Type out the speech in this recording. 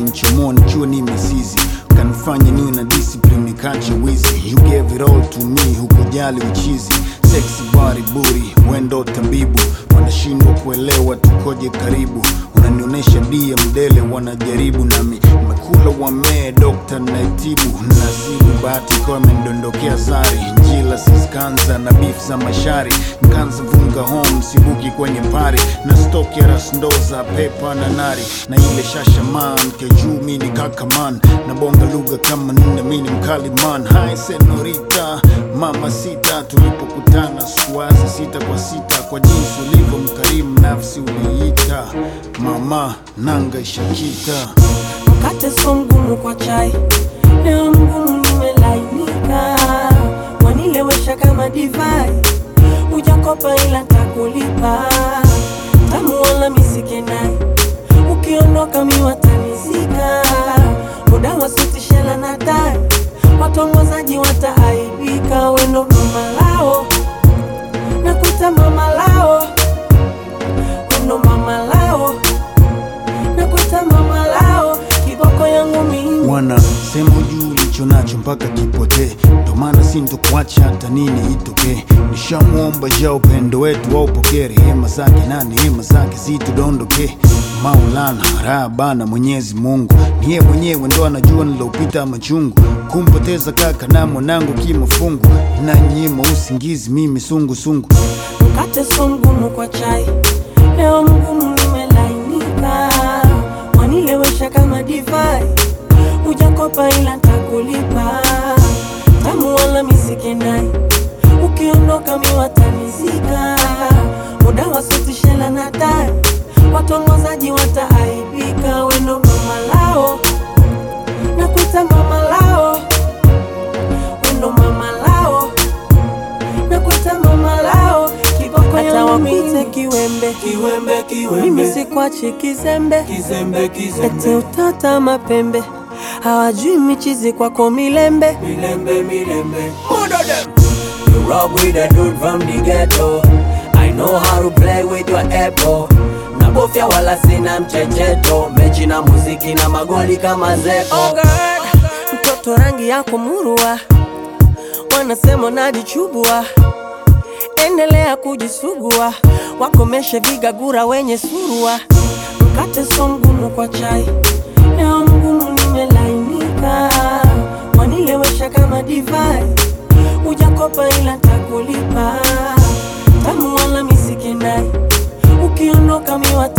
ukanichomoa nikiwa ni misizi ukanifanya niwe na discipline nikache wizi you gave it all to me hukujali uchizi sexy body buri wendo tabibu wanashindwa kuelewa tukoje karibu unanionyesha dia mdele wanajaribu nami mekula wamee dokta naitibu nasibu bahati ikawa imendondokea sari njila siskanza na beef za mashari nkanza vunga home sibuki kwenye pari na stok ya rasndoza pepa na nari na ile shashaman kejuu mini kakaman na bonga lugha kama nne mini mkaliman hai senorita mama sita tulipokutana sikuwaza sita kwa sita kwa jinsi ulivyo mkarimu nafsi uliita mama nanga ishakita Mkate so mgumu kwa chai, leo mgumu nimelainika, wanilewesha kama divai, ujakopa ila takulipa, tamu wala misikenai, ukiondoka miwatanizika, muda wa suti shela na tai, watongozaji wataaibika, wendo mama lao, nakuita mama lao, wendo mama lao nakuita mama lao, kiboko yangu mimi wana sema juu ulicho nacho mpaka kipotee, ndo maana sintokuacha hata nini itokee. Nishamwomba ja upendo wetu waupokee, rehema zake na neema zake zitudondoke. Maulana raha bana, Mwenyezi Mungu niye mwenyewe ndo anajua nilopita machungu, kumpoteza kaka na mwanangu kimafungu, inanyima usingizi mimi sungusungu mkate so mgumu kwa chai, leo mgumu nimelainika, wanilewesha kama divai, ujakopa ila takulipa, tamu wala misikenai, ukiondoka miwatanizika, muda wa suti shela na tai, watongozaji wataaibika, wendo mama lao, nakuita mama lao, wendo mama lao nakuita mama lao kiboko hata wakuite kiwembe Kiwembe, kiwembe, mimi sikwachi kizembe kizembe, ete kizembe, utata mapembe hawajui michizi kwako milembe milembe, milembe. Murder them. You rock with a dude from the ghetto. I know how to play with your apple. Nabofya wala sina mchecheto, mechi na muziki na magoli kama zeko. oh God. mtoto rangi yako murua wanasema najichubua endelea kujisugua wakomeshe vigagura wenye surua mkate so mgumu kwa chai leo mgumu nimelainika wanilewesha kama divai ujakopa ila takulipa tamu wala misikenai ukiondoka miwata